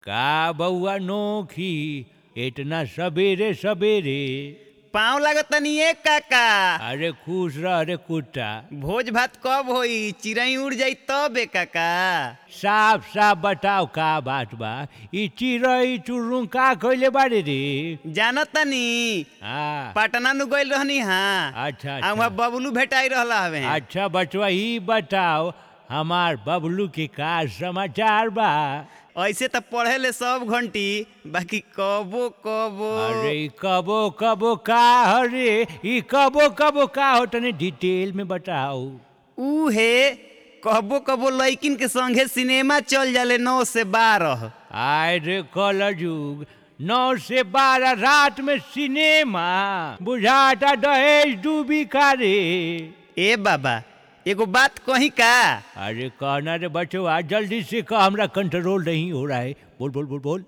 का बउआ नोखी इतना सबेरे सबेरे पाँव लागत तनी एक काका अरे खुश रह रे कुत्ता भोज भात कब होई चिड़ई उड़ जाई तब ए काका साफ साफ बताओ का बात बा ई चिड़ई चुरुंग का कइले बारे रे जानत तनी हाँ पटना नु गइल रहनी हाँ अच्छा आ वहाँ अच्छा बबलू भेटाई रहला हवे अच्छा बचवा ही बताओ हमार बबलू के का समाचार बा ऐसे त पढ़े ले सब घंटी बाकी कबो कबो अरे ई कबो कबो का हरे ई कबो कबो का हो तने डिटेल में बताओ ऊ हे कबो कबो लइकिन के संगे सिनेमा चल जाले नौ से बारह आय रे कल युग नौ से बारह रात में सिनेमा बुझाता दहेज डूबी का रे ए बाबा एगो बात कही का अरे कहना रे बच्चो आज जल्दी से कह हमरा कंट्रोल नहीं हो रहा है बोल बोल बोल बोल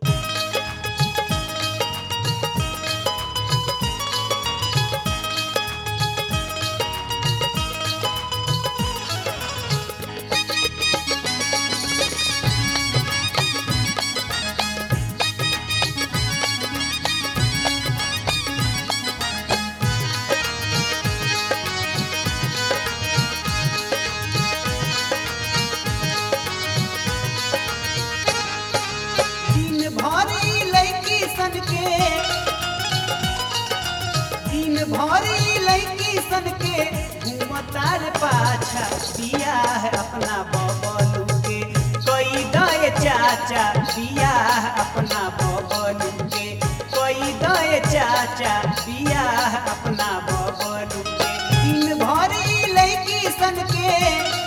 दिन भरी लड़की सन के दिन भरी लड़की सन के घूमतार पाछा दिया है अपना बबलू के कोई दए चाचा दिया है अपना बबलू के कोई दए चाचा दिया है अपना बबलू के दिन भरी लड़की सन के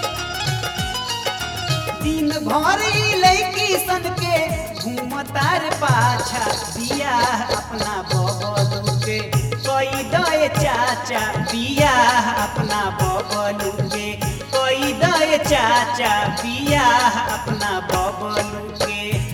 दिन भरी लड़की सन के घूमतार पाछा दिया अपना बबलू के कोई दए चाचा दिया अपना बबलू के कोई दए चाचा दिया अपना बबलू के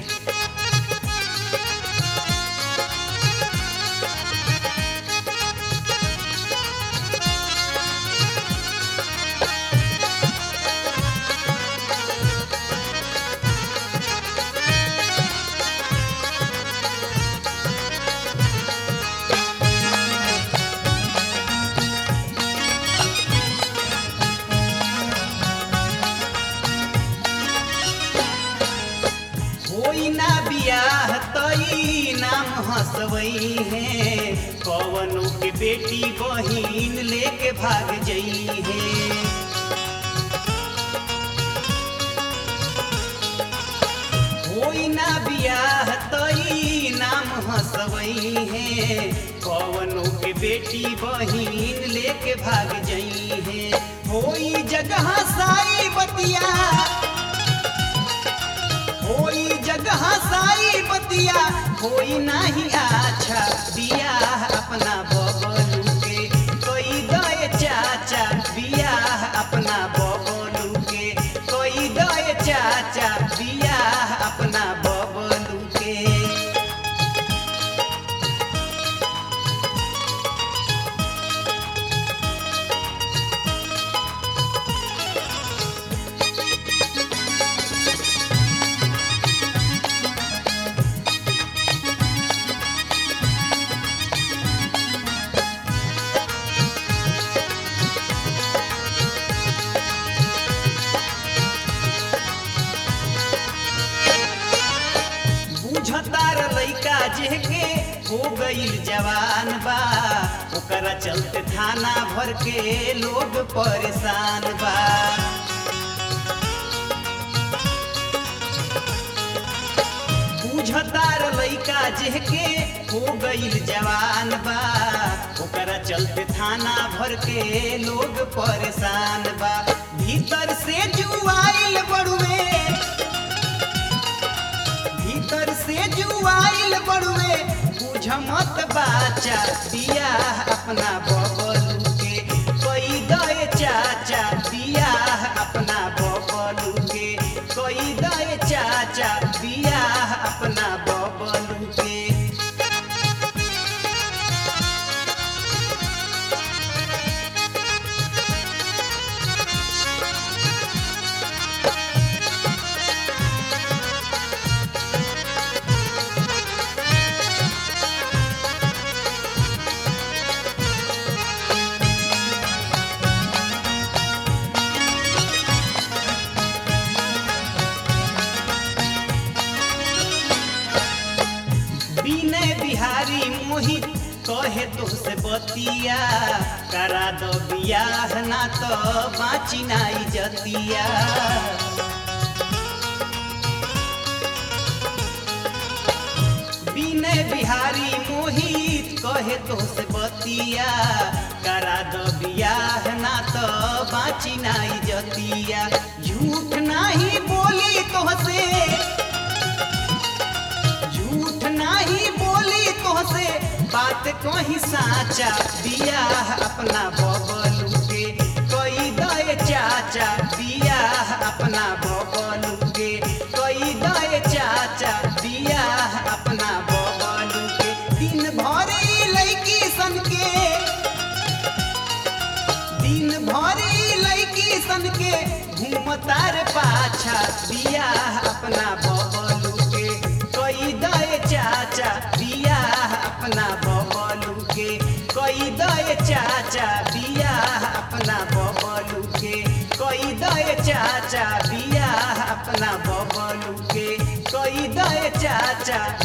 होई ना बियाह तई नाम हंसवई है कवनों के बेटी बहिन लेके भाग जई है होई ना बियाह तई नाम हंसवई है कवनों के बेटी बहिन लेके भाग जई है होई जगह साई बतिया होई जगह साई बतिया होई नाही अच्छा बिया अपना बबलू के कोई दए चाचा बिया अपना बबलू के कोई दए चाचा बिया अपना बबलू के बुझतार लइका जेके हो गईल जवान बा ओकरा चलते थाना भर के लोग परेशान बा बुझतार लइका जेके हो गईल जवान बा ओकरा चलते थाना भर के लोग परेशान बा भीतर से जुआइल बड़ुए भीतर से जुआइल बड़ुए बुझ मत बाचा दिया अपना बबलू के कोई दए चाचा दिया अपना बबलू के कोई दए चाचा दिया अपना बबलू के बिहारी मोहित कहे तो से बतिया करा दो बियाह ना तो बाची नाई जतिया विनय बिहारी मोहित कहे तो से बतिया करा दो बियाह ना तो बाची नाई जतिया झूठ नाही बोली तो से झूठ नाही बोली तो से बात कहीं साचा बियाह अपना बबलू के कोई दए चाचा बियाह अपना बबलू के कोई दए चाचा बियाह अपना बबलू के दिन भर ई लड़की सन के दिन भर ई लड़की सन के घूमतार पाछा बियाह अपना बबलू के कोई दए चाचा बियाह अपना बबलू के कोई दए चाचा बियाह अपना बबलू के कोई दए चाचा बियाह अपना बबलू के कोई दए चाचा